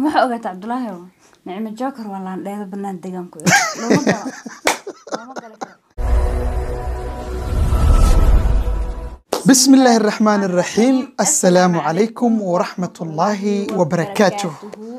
waxaa ogaata cabdulaahi oo nicmo joker waa laandheeda banaan deegaanku looma galo looma gali karo بسم الله الرحمن الرحيم السلام عليكم ورحمة الله وبركاته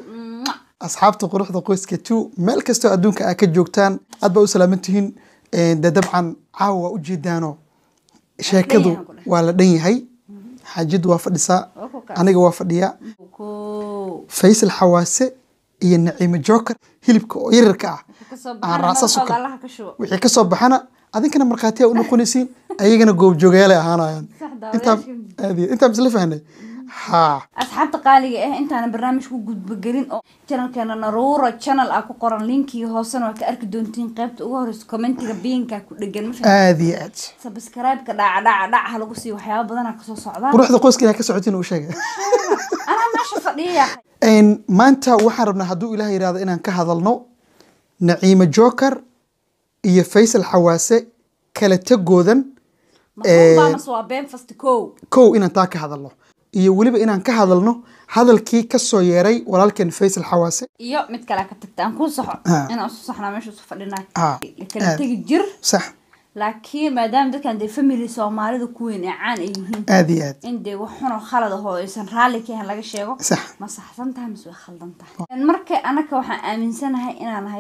أصحابتي قروحda qoyska two meel kastoo adduunka aa ka joogtaan aad baa u salaamantihiin de dabcan caawa waa ujeedaano sheekadu yahay ku dheh. waa la dhan yahay xaajadu waa fadhisaa Waa ku kaas. aniga waa fadhiyaa ko faysal xawaase iyo naciime joker hilibka oo yararka ah kasoo aan raacsa baxana sukar allaha ka shubo wixii kasoo baxana adinkana markhaatiya u noqonaysiin ayagana goobjoogayaala ahaanayaan Sax intaan daawadayaasha. aad iyo- intaan isla fahnay haa asxaabta qaaliga ah intaana barnaamij ku gudbagelin oo channelkeena naruura channel ah ku qoran linkii hoosena waa ka arki doontiin qaybta ugu horeysa commentiga biinka ku dhegan ma fahamtay? aad iyo aad subscribe-ka dhaca dhaca dhaca ha lagu siiyo waxyaaba badanaa kasoo socdaan quruxda qoyska inaa ka socotiin uu sheegay anaa meesha fadhiya Een, maanta waxaan rabnaa hadduu ilaah yidhaahdo inaan ka hadalno naciime joker iyo faysal xawaase kala tegoodan masuulbaa mase waa been fasti kow kow inaan taa ka hadalno iyo weliba inaan ka hadalno hadalkii kasoo yeeray walaalkeen faysal xawaase iyo mid kale ka tagta aan kuu saxo Ah. inaan isu saxnaa meesha isu fadhinaa Ah, kala aad. tegi jir sax laakiin maadaama dadkan dee family soomaalida ku weyn ee caan ay yihiin aad iyo aad in dee wax xunoo khalad ahoo aysan raalli ka ahayn laga sheego sax ma saxsan tahay mise way khaldan tahay marka anaka waxaan aaminsanahay inaan nahay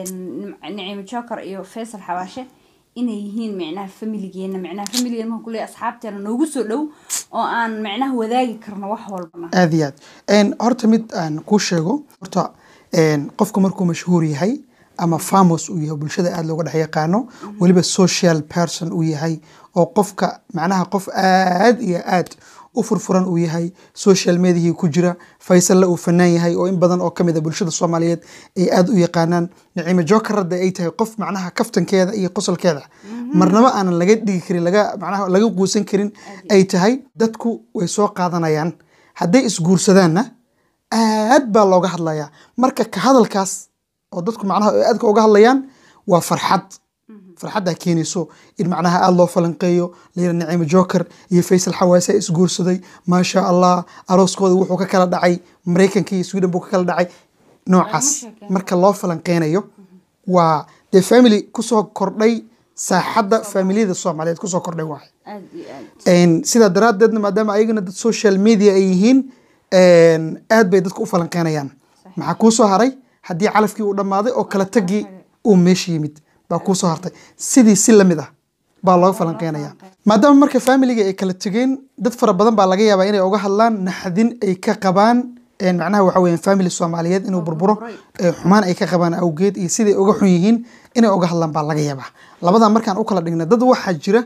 nicimo joker iyo faysal xawaashe inay yihiin micnaha familigeena micnaha familigeena markaan kuleeyahay asxaabteena noogu soo dhow oo aan micnaha wadaagi karno wax walbana aad iyo aad Een, horta mid aan kuu sheego horta een, qofka markuu mashhuur yahay ama famos uu yahay bulshada aad looga dhex yaqaano weliba social person uu yahay oo qofka macnaha qof aad iyo aad u furfuran uu yahay social mediahii ku jira faysalle uu fanaan yahay oo in badan oo kamid a bulshada soomaaliyeed ay aad u yaqaanaan naciime joker hadda ay tahay qof macnaha kaftankeeda iyo qosolkeeda marnaba aanan laga dhigi karin laga macnaha laga quusan karin ay tahay dadku way soo qaadanayaan hadday isguursadaanna aad baa looga hadlayaa marka ka hadalkaas oo dadku macnaha ay aadka uga hadlayaan waa farxad farxaddaa keenayso in macnaha aada loo falanqeeyo layira naciime joker iyo faysal xawaase isguursaday maasha allah arooskooda wuxuu ka kala dhacay maraykanka iyo sweden buu ka kala dhacay noocaas sheekeen. marka loo falanqeynayo waa dee family kusoo kordhay saaxadda familiyada soomaaliyeed kusoo kordhay waay aad iyo aad Een, sidaa daraaddeedna maadaama ayagana dad social media ay yihiin een, aad bay dadku u falanqeynayaan maxaa kuu soo haray haddii calafkii uu dhammaaday oo kala tagii uu meesha yimid baa kuu soo hartay sidii si lamid ah baa looga falanqeynaya maadaama marka familiga ay kala tegeen dad fara badan baa laga yaabaa inay uga hadlaan naxdin ay ka qabaan een, macnaha waxa weeyaan family soomaaliyeed inuu burburo burburay. ee xumaan ay ka qabaan awgeed iyo siday uga xun yihiin inay uga hadlaan baa laga yaabaa labadaa markaan u kala dhigna dad waxaa jira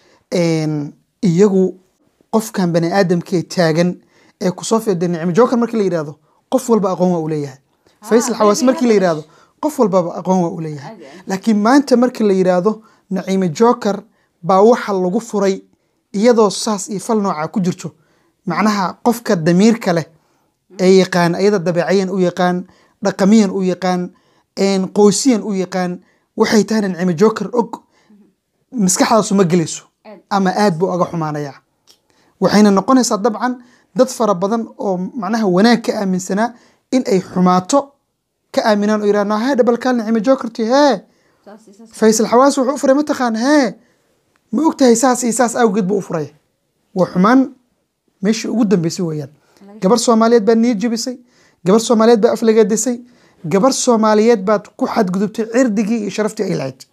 een, iyagu qofkan bani aadamkee taagan ee kusoo fiday nicmo joker markii la yidhahdo qof walba aqoon waa uu leeyahay faysal xawaas markii la yidhahdo qof walbaba aqoon waa uu leeyahay Aad iyo aad. laakiin maanta markii la yidhaahdo naciime joker baa waxa lagu furay iyadoo saas iyo fal nooca ku jirto macnaha qofka damiirka leh ee yaqaan ayada dabeecayan u yaqaan dhaqamiyan u yaqaan een, qoysiyan u yaqaan waxay tahayna naciime joker og maskaxdaasu ma gelayso Aad. ama aad buu aga xumaanayaa waxayna noqonaysaa dabcan dad fara badan oo macnaha wanaag ka aaminsanaa in ay xumaato ka aaminaan oo yidhahdaan hee dhabalkaal nicime jokerti hee saas iyo saas faysal xawaas wuxuu u furay mataqaan hee ma ogtahay saas iyo saas awgeed buu u furay waa xumaan meeshii ugu dambeysay weeyaan gabar soomaaliyeed baad niyad jebisay gabar soomaaliyeed baa aflagaadisay gabar soomaaliyeed baad ku xadgudubtay cirdigii iyo sharaftii ay lahayd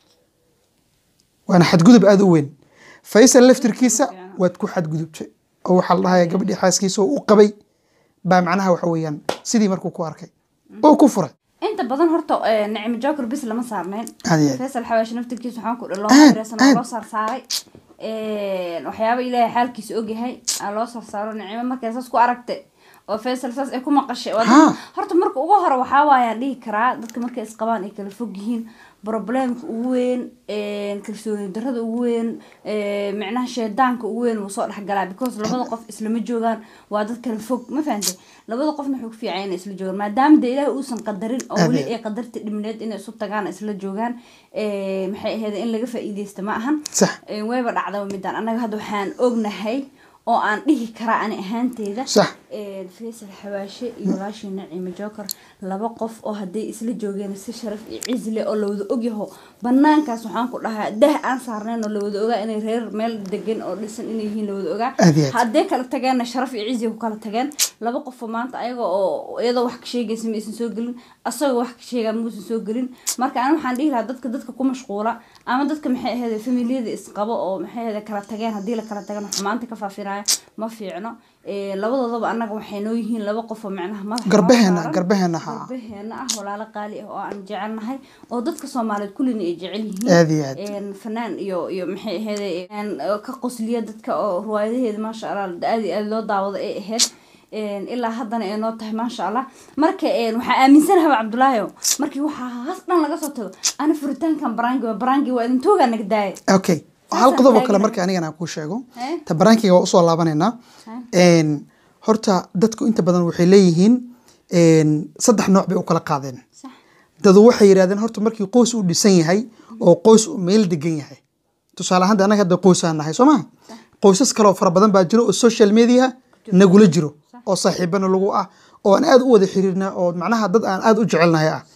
waana xadgudub aada u weyn faysal laftirkiisa waad ku xadgudubtay oo waxaa la dhahaya gabadhii xaaskiisa oo u qabay baa macnaha waxa weeyaan sidii markuu ku arkay oo ku furay inta badan horta eh, nicmo joker bis lama saarneyn Aad iyo aad. faysal xawaashi naftirkiisa waxaan ku dhi loo Aad, xiriirsan oo aad. loo saarsaaray waxyaaba ilaahay xaalkiisa ogyahay aa loo saarsaaro nicmo markay saas ku aragtay oo faysal saas ay ku maqashay waa dad- Ha. horta marka ugu hore waxaa waayaan dhihi karaa dadka markay isqabaan ay kala fog yihiin problemka ugu weyn kalsooni darada ugu weyn eh, micnaha sheedaanka ugu weyn wuu soo dhexgalaa because labada qof islama joogaan waa dad kala fog ma fahantay labada qofna wuxuu ku fiican inay isla joogaan maadaama de ilaahay uusan qadarin oo weli Adeed. ay qadarta dhimneed inay isu tagaan isla joogaan eh, maxay ahayd in laga faa'iideysta ma ahan sax Eh, wayba dhacdaba midaan annaga hadda waxaan ognahay oo aan dhihi karaa ani ahaanteyda sax een, faysal xawaashe iyo walaashii naciime joker laba qof oo hadday isla joogeen si sharaf iyo cizi leh oo lawada ogyaho banaankaas waxaan ku dhahaa dah aan saarnayn oo lawada ogaa inay reer meel degan oo dhisan inay yihiin lawada ogaa Aad iyo aad. hadday kala tageenna sharaf iyo cizi ku kala tageen laba qof oo maanta ayaga oo iyadoo wax ka sheegaysa ma aysan soo gelin asagoo wax ka sheegaa muusan soo gelin marka ani waxaan dhihi lahaa dadka dadka ku mashquula ama dadka maxay ahayd familiyada isqabo oo maxay ahayd kala tageen haddii la kala tagana xumaanta ka faafinaya ma fiicno Ee, labadoodaba annaga waxay noo yihiin laba qof oo macnaha madaxa garbaheena noo saaran. garbaheena ha garbaheena ah walaalo qaali ah oo aan jecelnahay oo dadka soomaaliyeed kullina ay jecel yihiin aad iyo aad een fanaan iyo iyo maxay ahayd een oo ka qosliya dadka oo riwaayadaheeda maasha allah aad iyo aad loo daawado ay ahayd een ilaa haddana ay noo tahay maasha allah marka een waxaa aaminsanahay cabdulaahi markii waxaa haas dhan laga soo tago ana furitaankan barangi waa barangi waa idin toogaa naga daaya okay Saas hal aan qodob oo kale taaganahay. marka anigana aan kuu sheego Hee? ta barankiga waa usoo laabanaynaa Een, horta dadku inta badan waxay leeyihiin een, saddex nooc bay u kala qaadeen sax dadu waxay yidhahdeen horta markii qoys uu dhisan yahay oo qoys uu meel degan yahay tusaale ahaan de annaga hadda qoysaan nahay soo maha qoysas kale oo fara badan baa jiro oo social media nagula jiro oo saaxiibana lagu ah oo aan aad u wada xiriirna oo macnaha dad aan aad u jecelnahay ah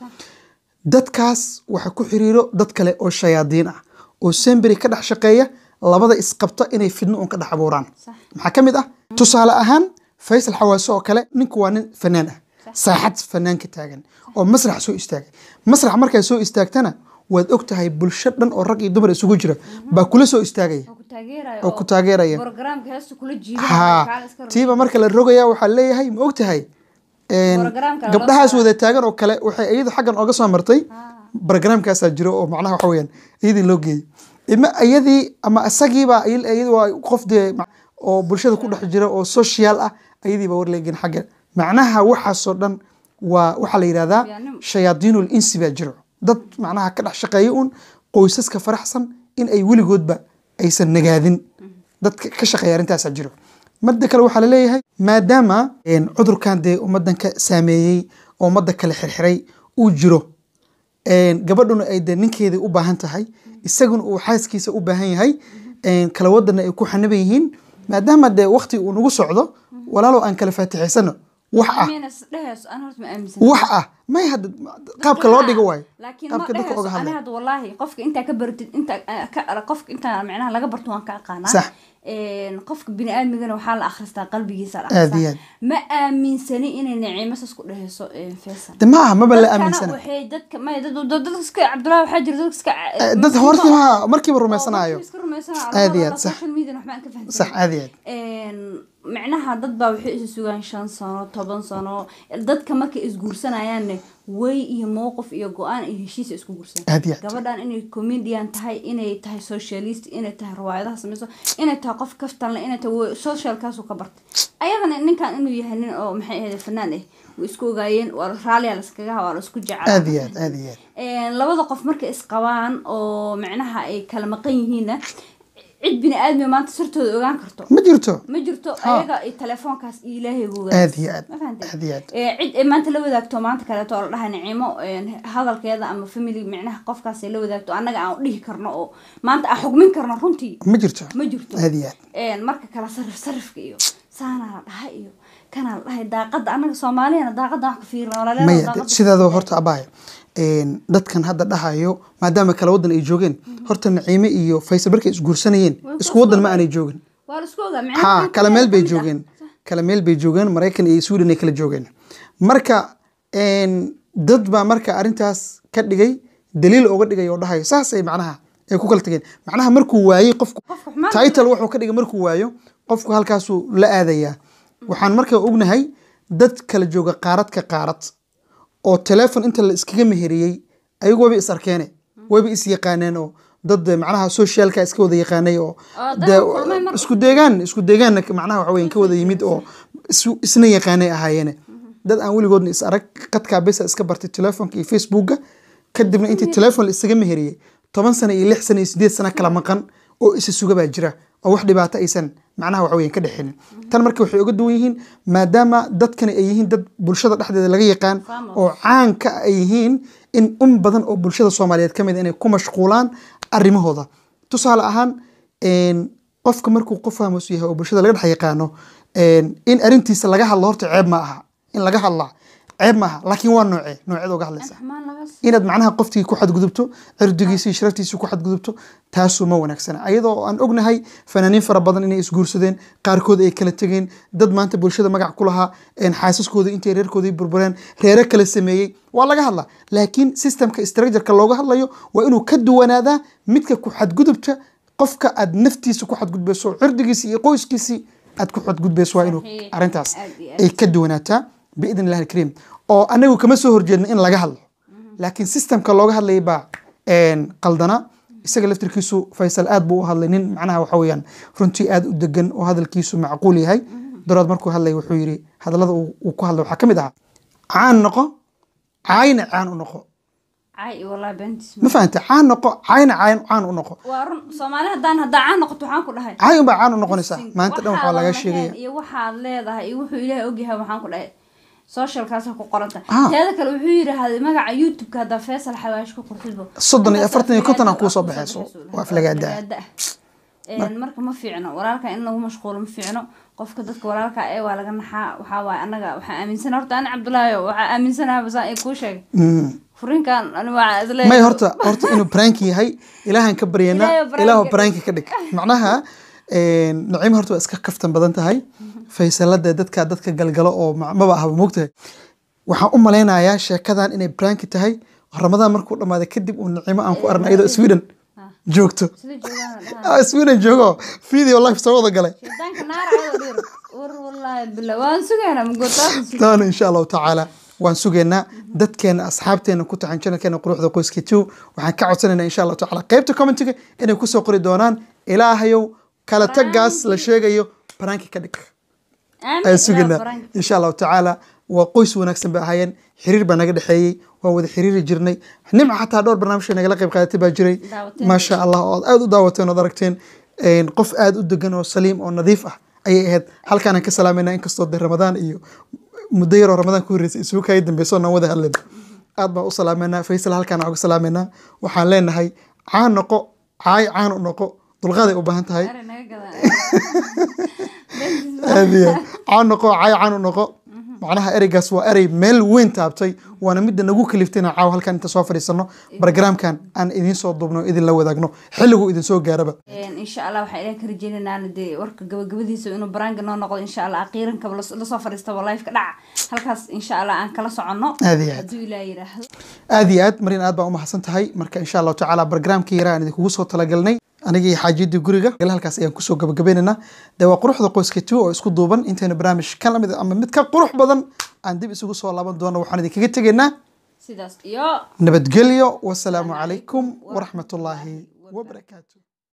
dadkaas waxa ku xiriiro dad kale oo shayaadiin ah oo semberi ka dhex shaqeeya labada isqabta inay fidno un ka dhex abuuraan Sax. maxaa ka mid ah tusaale ahaan faysal xawaase oo kale ninku waa nin fanaan ah saaxad fanaanka taagan oo masrax soo istaagay masrax markay soo istaagtana waad og tahay bulsho dhan oo rag iyo dumar isugu jira baa kula soo istaagaya oo ku taageeraya oo ku taageeraya programka heesta kula jiida ha tiiba marka la rogaya waxaa leeyahay ma og tahay een, Programka loo gabdhahaas saaray. wada taagan oo kale waxay iyadu xaggan oga soo martay barogramkaasaa jiro oo macnaha waxa weyaan iyadii loo geeyey ima iyadii ama isagiiba iyadi waa qof dee ma- oo bulshada ku dhex jira oo social ah iyadiiba war leegin xagga macnaha waxaasoo dhan waa waxaa la yidhahdaa Yaanimo. shayaadiinul insi baa jiro dad macnaha ka dhex shaqeeya un qoysaska faraxsan in ay weligoodba aysan nagaadin dadka ka shaqeeya arrintaasaa jiro midda kale waxaa laleeyahay maadaama een, cudurkan dee ummadan ka saameeyey oo ummadda kale xirxiray uu jiro een, gabadhuna ay dee ninkeedii u baahan tahay isaguna uu xaaskiisa u baahan yahay een, kala wadana ay ku xanaban yihiin maadaama dee waqti uu nagu socdo walaalow aan kala faatixaysano wax ah dhehayso aan horta ma aaminsan wax ah may hadda qaabka loo dhigo waayo laakiin ma qaabka dadka dhehayso oga ani hadlay hadda wallaahi qofka intaa ka baratid inta ka qofka intaa macnaha laga barto waan ka aqaanaa Sax. Een, qofka bini aadmigana waxaa la akhristaa qalbigiisa la Aad akhristaa iyo aad. ma aaminsani inay naciimo saas ku dhehayso een, faysal de maaha maba la dadkana aaminsana waxay dadka may dad dad- dadka iska cabdullaahi waxaa jira dadka iska Eh, dad horta ma markiiba rumaysanayo iska rumaysanayo Aad iyo aad, sax. social media waxba aan ka fahansan sax aad iyo aad een macnaha dad baa waxay isu sugaan shan sano toban sano dadka markay isguursanayaanne way iyo mowqif iyo go-aan iyo heshiisa isku guursan aad iyo aad gabadhan inay comedian tahay inay tahay socialist inay tahay riwaayadaha sameyso inay tahay qof kaftanle inay tahay wa- socialkaasu ka bartay ayadana ninkan inuu yahay nin oo maxay ahayd fanaan ah way isku ogaayeen waa raaliya laskaga waa la isku jeclaa aad iyo aad aad iyo aad Een, labada qof markay isqabaan oo macnaha ay kala maqan yihiinna cid bini aadmi maanta sirtooda ogaan karto ma jirto ma jirto Ha. ayaga iyo telefoonkaas iyo ilaahay buu aad iyo aad ma fahantay aad iyo aad Ee, cid ay maanta la wadaagto maanta kaleeto oo la dhahay nicimo een, hadalkeeda ama family micnaha qofkaas ay la wadaagto annaga aan u dhihi karno oo maanta aan xugmin karno runtii ma jirto ma jirto aad iyo aad Een, marka kala sarif sarifka iyo saana la dhahay iyo kana la dhahay daaqada annaga soomaaliyana daaqada wax ka fiirna walaalena maya daaqada de- sidaadoo horta abaya dadkan hadda dhahayo maadaama kala wadan ay joogeen horta naciime iyo faysal markay isguursanayeen Way isku wadan ma aanay joogin waa la isku ogaa ha kala meel bay joogeen kala meel bay joogeen maraykan iyo sweden ay kala joogeen marka een, dad baa marka arrintaas ka dhigay daliil oga dhigay oo dhahayo saasay macnaha ay ku kala tageen macnaha markuu waayey qofku Qofka xumaan title wuxuu ka dhigay markuu waayo qofku halkaasuu la aadayaa waxaan marka ognahay dad kala jooga qaarad ka qaarad oo telefon inta la iskaga meheriyey ayagu wayba is arkeene wayba is yaqaaneen oo dad eh, macnaha socialka iska wada yaqaanay oo Oo dad dee, kulmay mar- isku deegaan isku deegaanna macnaha waxa weyan ka wada yimid oo isu- isna yaqaanay ahaayeene dad aan weligoodna is arag qadkaa besa iska bartay telefonka iyo facebooka kadibna intii telefon la isaga meheriyey toban sano iyo lix sano iyo sideed sano kala maqan oo isa suga baa jira oo wax dhibaato aysan macnaha waxa weyan ka dhexinin tan marka waxay uga duwan yihiin maadaama dadkani ay yihiin dad bulshada dhexdeeda laga yaqaan Famous. oo caanka ay yihiin in un badan oo bulshada soomaaliyeed ka mid a inay ku mashquulaan arrimahooda tusaale ahaan een, qofka markuu qof fahmus yahay oo bulshada laga dhex yaqaano een, in arrintiisa laga hadlo horta ceeb ma aha in laga hadlaa ceeb ma aha laakiin waa noocee nooceed uga hadlaysa xumaan laga inaad macnaha qofkii ku xadgudubto cirdigiisa iyo sharaftiisa ku xadgudubto taasuu ma wanaagsana ayadoo aan ognahay fanaaniin fara badan inay isguursadeen qaarkood ay kala tegeen dad maanta bulshada magac ku lahaa een, xaasaskooda intay reerkoodii burbureen reere kala sameeyey waa laga hadlaa laakiin systemka structureka looga hadlayo waa inuu ka duwanaadaa midka ku xadgudubta qofka aad naftiisa ku xadgudbayso cirdigiisi iyo qoyskiisii aad ku xadgudbayso waa inuu Saxiix. arrintaas Aad iyo aad. ay ka duwanaataa biidn illahi alkariim oo anagu kama soo horjeedna in laga hadlo laakiin systemka looga hadlayay baa een, qaldana isaga laftirkiisu faysal aad buu u hadlay nin macnaha waxa weeyaan runtii aad u degan oo hadalkiisu macquul yahay darood markuu hadlay wuxuu yidhi hadallada uu uu ku hadlay waxaa ka mid ahaa caan noqo caayna caan u noqo cay iyo wallahi beentis ma fahanta caan noqo caayna caan caan u noqo waa run soomaali haddaan haddaa caan noqoto waxaan ku dhahay caay unbaa caan u noqonaysaa maanta dhan waxaa laga Waxaadan sheegaya lahayn iyo waxaad leedahay iyo wuxuu ilaahay ogyahay waxaan ku dhahay socialkaasa ku qoranta Ah. teeda kale wuxuu yidhaahday magaca youtube-ka haddaa faysal xawaash ku qortidbo Soddon iyo Halkaas afartan iyo konton aan aflagaada kuusoo ah baxayso. baxayso. Waa aflagaada. Aflagaada ah. Een, marka ma fiicno walaalka in lagu mashquulo ma fiicno qofka dadka walaalka ee waa laga naxaa waxaa waaye anaga waxaa aaminsan horta ani cabdulaahi waxaa aaminsanaha basaan ee kuu sheegay Mm. furinkan ani waa isleeyahay may horta horta inuu prank yahay ilaahan ka baryana Ilaahay prank ilaahu ka prank ka dhig macnaha een, naciim horta waa iska kaftan badan tahay faysalada dadka dadka galgalo oo ma- maba ahaba moogtahay waxaan u malaynayaa sheekadan inay prank tahay ramadaan markuu dhamaaday kadib uu naciimo aan ku arnay iyadoo sweden joogto sida joogaan la dhahaa Ah, sweden joogo video live soo wada galay shaydaanka naara ayadoo dhir war wallaahi bila waan sugaynaa magootaasan taana insha allahu tacaala waan sugaynaa dadkeena asxaabteena ku taxan channelkeena quruxda qoyska two waxaan ka codsanaynaa insha allahu tacaala qaybta commentiga inay kusoo qori doonaan ilaahayow kala tagaas la sheegayo baranki ka dhig ayaan sugaynaa insha allahu tacaala waa qoys wanaagsan bay ahaayeen xiriir baa naga dhexeeyey waan wada xiriiri jirnay nimca xataa dhowr barnaamij nagala qayb qaadatay baa jiray Daawateen. maasha allah oo aad aad u daawateen ood aragteen Een, qof aad u degan oo saliim oo nadiif ah ayay ahayd halkaanaan ka salaamayna inkastoo de ramadaan iyo muddo yaroo ramadaan ku horreysay isugu kaaya dambeyso naan wada hadlayno aad baan u salaameynaa faysal halkaan uga salaameynaa waxaan leenahay caan noqo caay caan u noqo dulqaaday u baahan tahay aad iyo aad. caan noqo caay caan u noqo macnaha ereygaas waa erey meel weyn taabtay waana midda nagu kaliftayna caaw halkan inta soo fadhiisano barogramkan aan idiin soo duubno o idin la wadaagno xilliguu idin soo gaaraba insha allah waxaa ilaah ka rajeynaynaa dee warka gabagabadiisa inuu baraanga noo noqdo insha allah aqiirankaba las- lasoo fadhiistaba lifeka dhaca halkaas insha allah aan kala soconno Aad iyo aad. hadduu ilaah yidhaahdo aad iyo aad marin aad baan u mahadsan tahay marka insha allahu tacaala barogramkii yaraa aan idinkugu soo talagalnay aniga iyo xaajiyadii guriga halkaas ayaan kusoo gabagabaynaynaa dee waa quruxda qoyska two oo isku duuban intaynu barnaamij ka lamid ama mid ka qurux badan aan dib isugu soo laaban doono waxaan idinkaga tegaynaa sidaas iyo nabadgelyo wasalaamu calaykum waraxmatullaahi wabarakaatu